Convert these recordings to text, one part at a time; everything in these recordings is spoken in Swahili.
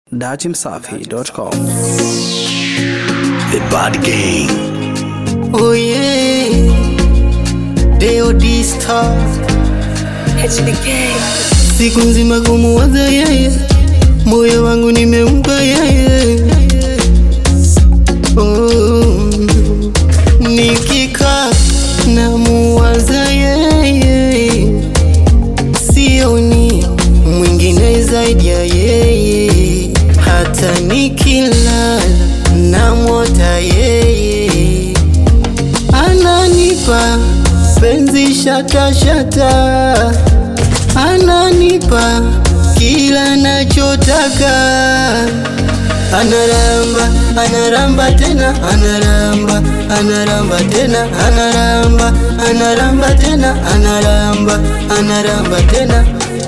datimsafi.com. The Bad Gang. Oh yeah, Deo D Star. Siku nzima kumuwaza yeye, moyo wangu nimempa yeye. Oh, nikikaa namuwaza yeye, sioni mwingine zaidi ya yeye, hata nikilala namwota yeye ananipa penzi shata shata, ananipa kila nachotaka, anaramba anaramba tena anaramba anaramba tena anaramba anaramba tena anaramba anaramba tena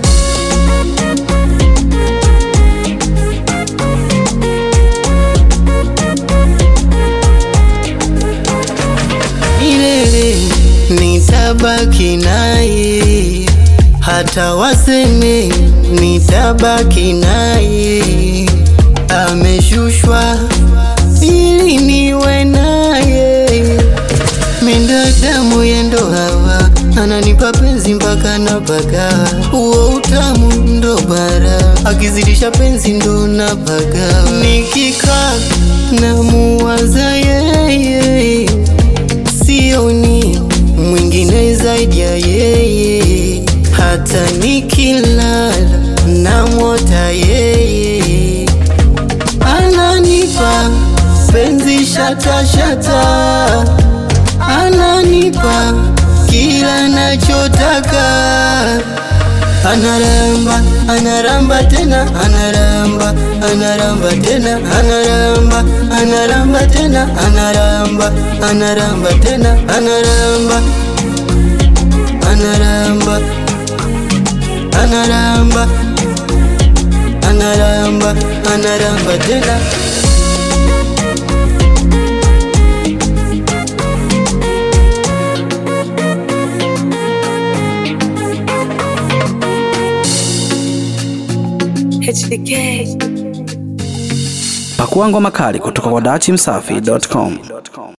milele nitabaki naye, hata waseme nitabaki naye. Ameshushwa ili niwe naye, mindadamu yendo hawa ananipa penzi mpaka napaka, uo utamu ndo bara, akizidisha penzi ndo napaka, nikikaa namuwaza yeye sioni mwingine zaidi ya yeye, hata nikilala namwota yeye, ananipa penzi shata shata, ananipa kila nachotaka, anaramba anaramba tena anaramba anaramba tena anaramba anaramba tena anaramba anaramba tena anaramba anaramba anaramba anaramba anaramba tena Pakua ngoma kali kutoka kwa datimsafi.com.